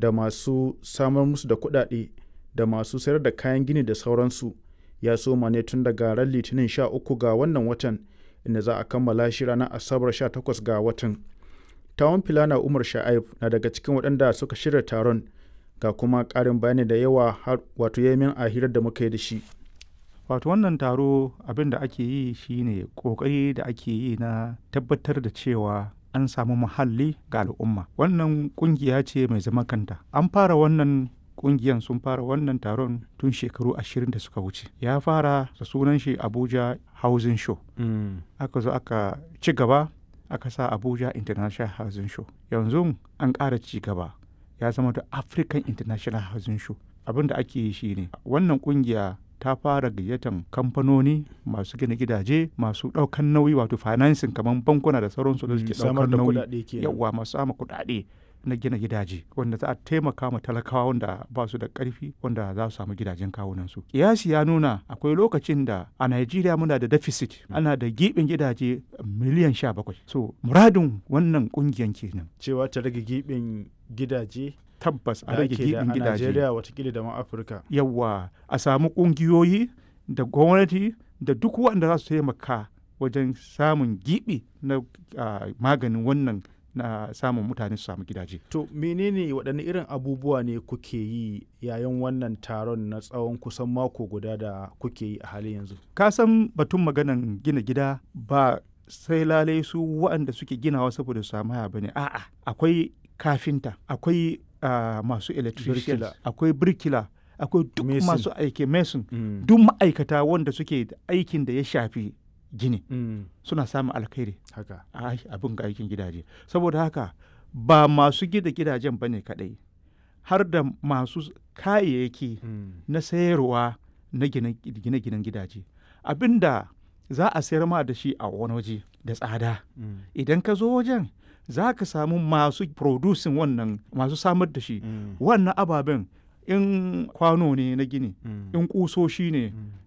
da masu samar musu da kuɗaɗe da masu sayar da kayan gini da sauransu ya soma ne tun daga ran litinin 13 ga wannan watan inda za a kammala shi ranar asabar 18 ga watan tawon filana umar sha'aib na daga cikin waɗanda suka shirya taron ga kuma ƙarin bayani da yawa har wato yamin a hirar da muka yi da shi wato wannan taro abin da ake yi shine kokari da ake yi na tabbatar da cewa an samu muhalli ga al'umma wannan kungiya ce mai zama kanta an fara wannan kungiyan sun fara wannan taron tun shekaru ashirin da suka wuce ya fara da sunan shi abuja housing show aka zo aka ci gaba aka sa abuja international housing show yanzu an ƙara ci gaba ya zama da african international housing show abin da ake yi shine wannan kungiya ta fara gayyatan kamfanoni masu gina gidaje masu ɗaukan nauyi wato financing kamar bankuna da sauransu da suke ɗaukan nauyi yawa masu sama kuɗaɗe na gina gidaje wanda za a taimaka ma talakawa wanda ba su da ƙarfi wanda za su samu gidajen kawunansu kiyasi ya nuna akwai lokacin da a Najeriya muna da deficit ana da giɓin gidaje miliyan sha bakwai so muradin wannan ƙungiyan kenan cewa ta rage giɓin gidaje tabbas a rage giɓin gidaje a Najeriya watakila da ma Afirka yawa a samu ƙungiyoyi da gwamnati da duk wanda za su taimaka wajen samun giɓi na maganin wannan na samun mutane su samu gidaje. To menene waɗanne irin abubuwa ne kuke yi yayin wannan taron na tsawon kusan mako guda da kuke yi a halin yanzu? Ka san batun maganan gina gida ba sai lalai su waɗanda suke ginawa saboda su samu haya bane a'a akwai kafinta akwai uh, masu electrician akwai birkila akwai duk masu aiki mason mm. duk ma'aikata wanda suke aikin da ya shafi gini mm. suna samun alkhairi haka abin ga aikin gidaje saboda haka ba masu gida gidajen bane kadai har da masu kayayyaki mm. na sayarwa na gine-ginen gidaje abinda za a sayar ma da shi a wani waje da tsada mm. idan ka zo wajen za ka samu masu producing wannan masu samar da shi wannan ababen in kwano ne na gini in kusoshi ne